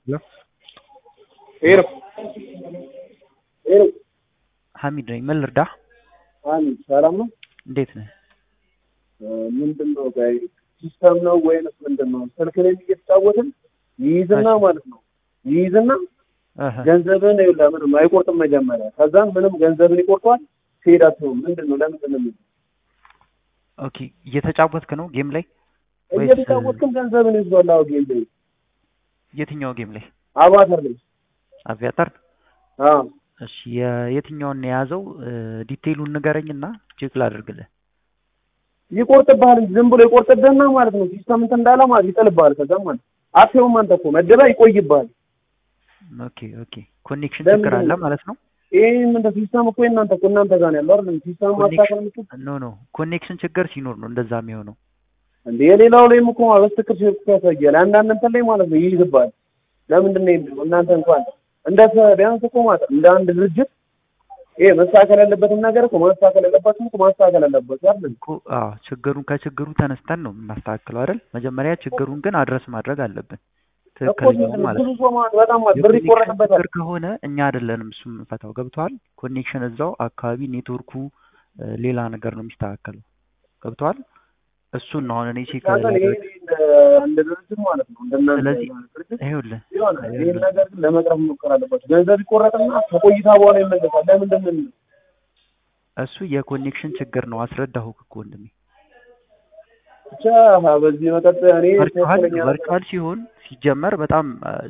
ሄሎ ሄሎ ሐሚድ ነኝ። ምን ልርዳህ? ሐሚድ ሰላም ነው? እንዴት ነህ? ምንድን ነው ጋይ ሲስተም ነው ወይንስ ምንድን ነው? ስልክ ላይ እየተጫወትን ይይዝና ማለት ነው ይይዝና እህ ገንዘብን ይኸውልህ ምንም አይቆርጥም መጀመሪያ። ከዛም ምንም ገንዘብን ይቆርጧል። ትሄዳችሁ ምንድን ነው ለምንድን ነው የሚይዘው? ኦኬ እየተጫወትክ ነው ጌም ላይ ወይስ እየተጫወትክም ገንዘብን ይዟል። አዎ ጌም ላይ የትኛው ጌም ላይ? አባተር ላይ አቪያተር። አዎ እሺ የየትኛውን ነው የያዘው? ዲቴይሉን ንገረኝና ቼክ ላድርግልህ። ይቆርጥብሃል እንጂ ዝም ብሎ ይቆርጥብህና ማለት ነው ሲስተም እንትን እንዳለ ማለት ይጥልብሃል። ከዛም ማለት አትየውም አንተ እኮ መደባ ይቆይብሃል። ኦኬ ኦኬ ኮኔክሽን ለምንድን ችግር አለ ነው? ማለት ነው። ይህ ምንድን ሲስተም እኮ የእናንተ እኮ እናንተ ጋር ነው ያለው አይደል? ሲስተም ማስተካከል የምትችል ኖ ኖ ኮኔክሽን ችግር ሲኖር ነው እንደዛ የሚሆነው። እንደ የሌላው ላይም እኮ በስትክር ሽርክ ያሳያል። አንዳንድ እንትን ላይ ማለት ነው ይይዝብሃል። ለምንድን ነው የሚለው? እናንተ እንኳን እንደ ሰ- ቢያንስ እኮ ማለት እንደ አንድ ድርጅት ይሄ መስተካከል ያለበትን ነገር እኮ ማስተካከል ያለባችሁ እኮ ማስተካከል አለባችሁ አይደል? እኮ አዎ ችግሩን ከችግሩ ተነስተን ነው የምናስተካክለው አይደል? መጀመሪያ ችግሩን ግን አድረስ ማድረግ አለብን። እኮ ትክክለኛው ምንድን ነው ማለት ብዙ ነው። ሰው ማለት በጣም ማለት ብር የኮኔክሽን ይቆረጥበታል። ችግር ከሆነ እኛ አይደለንም እሱ የምንፈታው። ገብተዋል? ኮኔክሽን እዛው አካባቢ ኔትወርኩ እ፣ ሌላ ነገር ነው የሚስተካከለው። ገብተዋል? እሱን ነው አሁን እኔ ቼክ እናንተ ይሄ ላደርግ እንደ እንደ ድርጅት ማለት ነው እንደናንተ ስለዚህ ድርጅት ይኸውልህ የሆነ ይህን ነገር ግን ለመቅረፍ መሞከር አለባችሁ። ገንዘብ ይቆረጥና ከቆይታ በኋላ ይመለሳል። ለምንድን ነው የሚለው? እሱ የኮኔክሽን ችግር ነው። አስረዳሁህ እኮ ወንድሜ። ብቻ በዚህ መቀጠል እኔ ቨርቹዋል ትክክለኛ ነገር ቨርቹዋል ሲሆን ሲጀመር በጣም አ፣